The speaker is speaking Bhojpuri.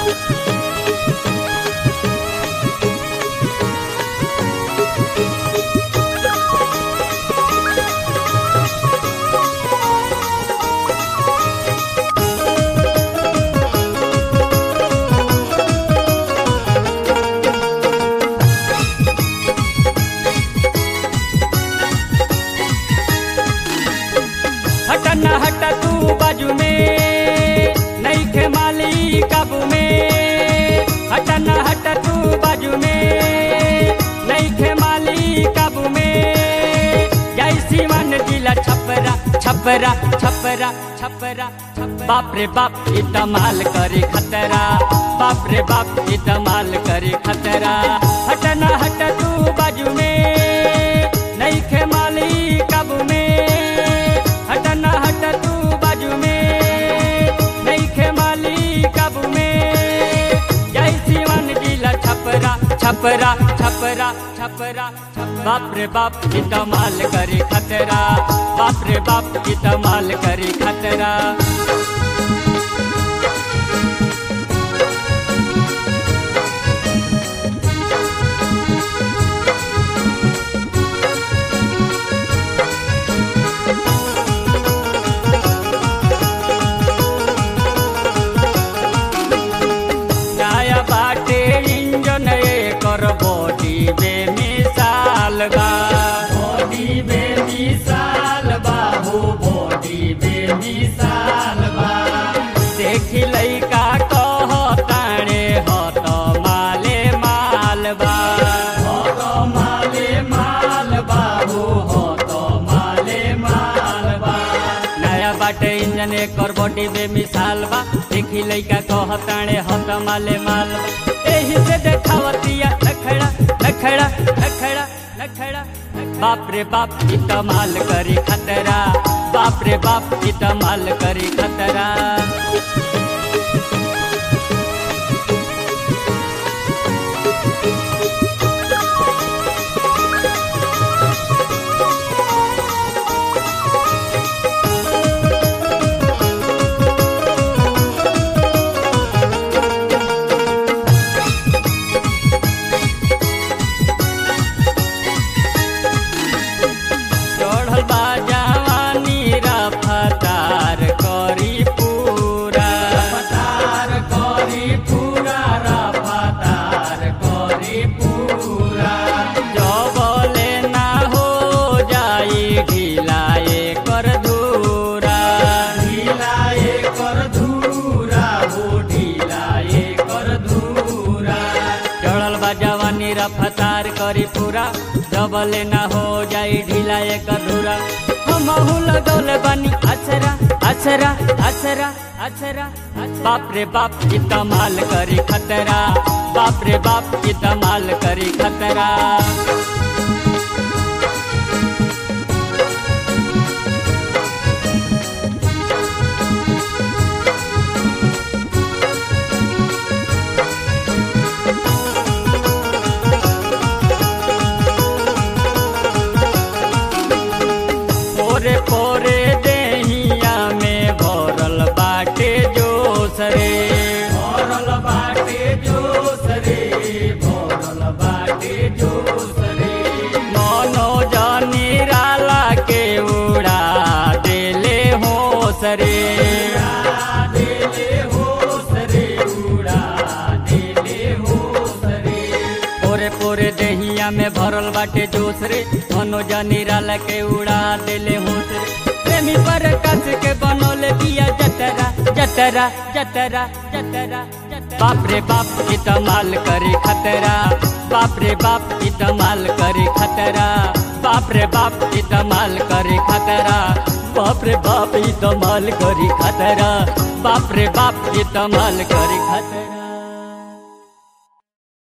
हट न हट तू बाजू में नहीं खे माली काबू में हट न हट तू बाजू में नहीं खे माली काबू में जैसी मन दिला छपरा छपरा छपरा छपरा बाप रे बाप इतमाल करे खतरा बाप रे बाप इतमाल करे खतरा हट न हट तू बाजू में नहीं खे माली काबू में हट न हट तू बाजू में नहीं खे माली काबू में जय शिवन जिला छपरा छपरा छपरा छपरा बाप रे बाप इतमाल करे खतरा बाप रे बाप इतमाल करे खतरा नया बाटे इंजन कर बॉडी बेमिसाल बा बॉडी बेमिसाल बाबू बॉडी बेमिसाल बा देखी लइका कह ताणे हत माले माल बा हत माले माल बाबू हत माले माल बा नया बाटे इंजन एकर बॉडी बेमिसाल बा देखी लइका कहताणे हत माले माल बा एही से देखावतिया नखड़ा नखड़ा नखड़ा नखड़ा बाप रे बाप इतमाल करी खतरा बाप रे बाप इतमाल करी खतरा चढ़ल बा जवानी रफ्तार करी पूरा रफ्तार करी पूरा रफ्तार करी पूरा जबले ना हो जाई ढिलाए कर धूरा ढिलाए कर धूरा हो ढिलाए कर धूरा चढ़ल बा जवानी रफ्तार करी पूरा जबले ना हो जाई ढीला एक अधूरा हमहू लगौले बानी अचरा अचरा अचरा अचरा बाप रे बाप इतमाल करी खतरा बाप रे बाप इतमाल करी खतरा पोरे पोरे देहिया में भरल बाटे जोश रे भरल बाटे जोश रे भरल बाटे जोश रे मनो जानी राला के उड़ा देले होश रे देले होश रे उड़ा देले होश रे पोरे पोरे देहिया में भरल बाटे जोश रे मनोज निराला के उड़ा देले होश रे प्रेमी पर कस के बनोले बिया जतरा जतरा जतरा जतरा बाप रे बाप इतमाल करे खतरा बाप रे बाप इतमाल करे खतरा बाप रे बाप इतमाल करे खतरा बाप रे बाप इतमाल करे खतरा बाप रे बाप इतमाल करे खतरा